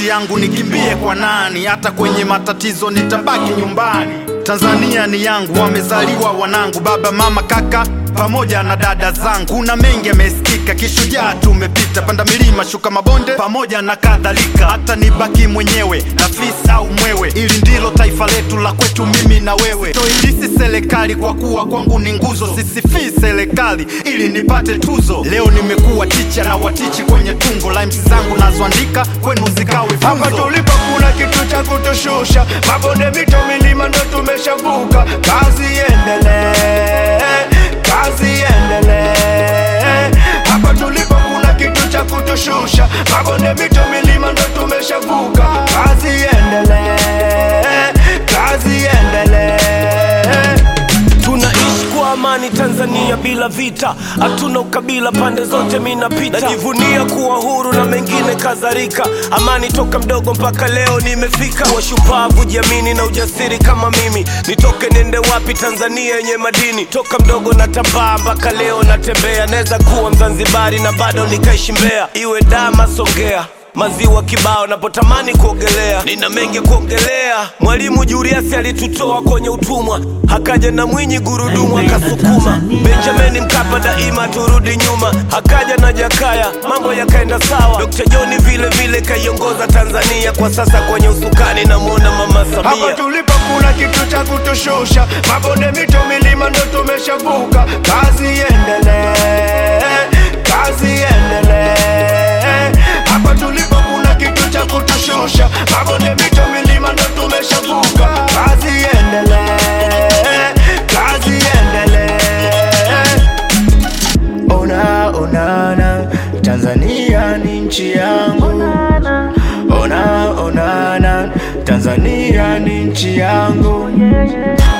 nchi yangu nikimbie kwa nani? Hata kwenye matatizo nitabaki nyumbani. Tanzania ni yangu, wamezaliwa wanangu, baba, mama, kaka pamoja na dada zangu. Kuna mengi yamesikika, kishujaa tumepita, panda milima, shuka mabonde pamoja na kadhalika. Hata nibaki mwenyewe na fisi au mwewe, ili ndilo taifa letu la kwetu, mimi na wewe. Toilisi serikali kwa kuwa kwangu ni nguzo, sisifii serikali ili nipate tuzo. Leo nimekuwa ticha na watichi kwenye tungo, lines zangu nazoandika kwenu zikawe Hapa funzo. tulipo kuna kitu cha kutushusha, mabonde, mito, milima ndo tumeshavuka. Kazi iendelee, kazi iendelee. Hapa tulipo kuna kitu cha kutushusha, mabonde, mito, milima ndo tumeshavuka. Kazi iendelee, kazi iendelee. Tunaishi kwa amani Tanzania bila vita, hatuna ukabila pande zote, minapita najivunia kuwa huru na mengine kadhalika. Amani toka mdogo mpaka leo nimefika, kuwa shupavu, jiamini na ujasiri kama mimi. Nitoke niende wapi? Tanzania yenye madini, toka mdogo natambaa mpaka leo natembea. Naweza kuwa Mzanzibari na bado nikaishi Mbeya, iwe Dama, Songea maziwa kibao napotamani kuogelea, nina mengi ya kuongelea. Mwalimu Julius alitutoa kwenye utumwa, akaja na Mwinyi gurudumu akasukuma. Benjamin Mkapa daima turudi nyuma, akaja na Jakaya mambo yakaenda sawa. Dr. John vile vile kaiongoza Tanzania, kwa sasa kwenye usukani namwona Mama Hapa Samia. tulipo kuna kitu cha kutushusha, mabonde, mito, milima ndo tumeshavuka. Kazi iendelee, kazi iendelee. Hapa tulipo kuna kitu cha kutushusha, mabonde, mito, milima ndo tumeshavuka. Kazi iendelee, kazi iendelee. Ona onana, Tanzania ni nchi yangu. Ona onana, Tanzania ni nchi yangu.